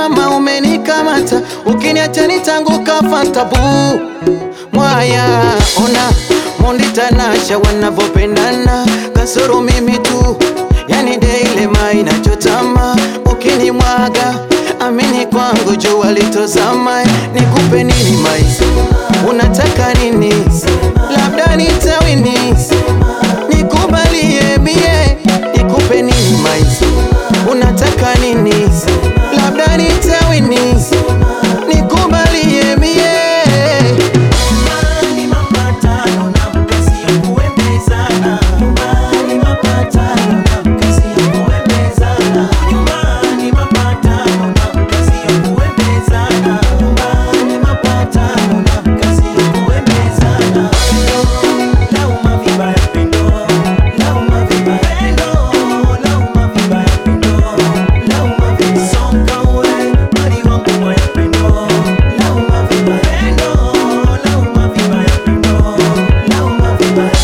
kama umenikamata, ukiniacha nitanguka fantabu mwaya. Ona Mondi Tanasha wanavyopendana, kasoro mimi tu, yani Daily Mai nachotama, ukinimwaga amini kwangu jua litozama. Nikupe nini Mai, unataka nini? Labda nitawini, nikubalie mie, nikupe nini Mai, unataka nini? Labda nitawini, nikubalie mie Nyumbani mapatano na mkazi ya kuembezana. Nyumbani mapatano na mkazi ya kuembezana. Nyumbani mapatano na mkazi ya kuembezana. Nyumbani mapatano na mkazi ya kuembezana. Lauma vibaya pendo, lauma vibaya pendo, lauma vibaya pendo, lauma vibaya songa we, mali wangu moya pendo, lauma vibaya pendo, lauma vibaya pendo, lauma vibaya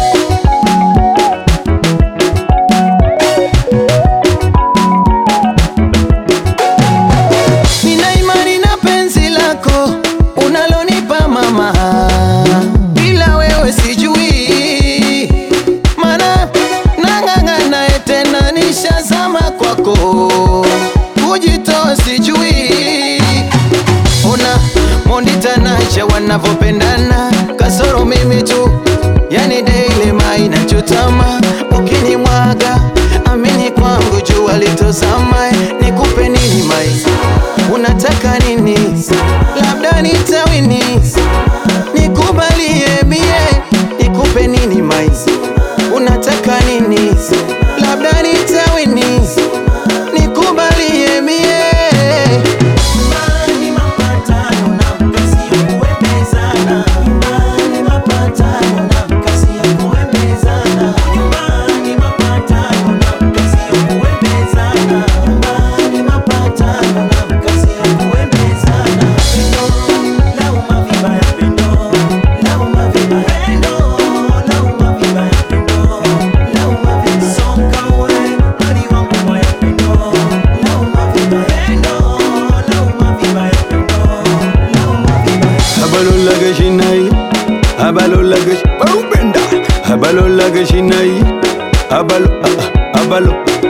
Nina imani na penzi lako unalonipa mama, bila wewe sijui, mana nang'ang'ana tena nishazama kwako, kujitoa sijui. Ona Mondi Tanasha wanavyopendana, kasoro mimi tu, yani Daily Mai nachotama, ukinimwaga amini kwangu jua litozama. Nikupe nini Mai, unataka nini? Labda nitawini, nikubalie mie, nikupe nini Mai, unataka nini? Labda nitawini, nikubalie mie Nyumbani mapatano na mkazi ya kuembezana. Nyumbani mapatano na mkazi ya kuembezana. Nyumbani mapatano na mkazi ya kuembezana. Nyumbani mapatano na mkazi ya kuembezana. Lauma vibaya pendo, lauma vibaya pendo, lauma vibaya pendo, lauma vibaya songa we, mali wangu moya pendo, lauma vibaya pendo, lauma vibaya pendo, lauma vibaya Abalola gashinai, abalola gash, baupenda. Abalola gashinai, abalo, ah, ah, abalo,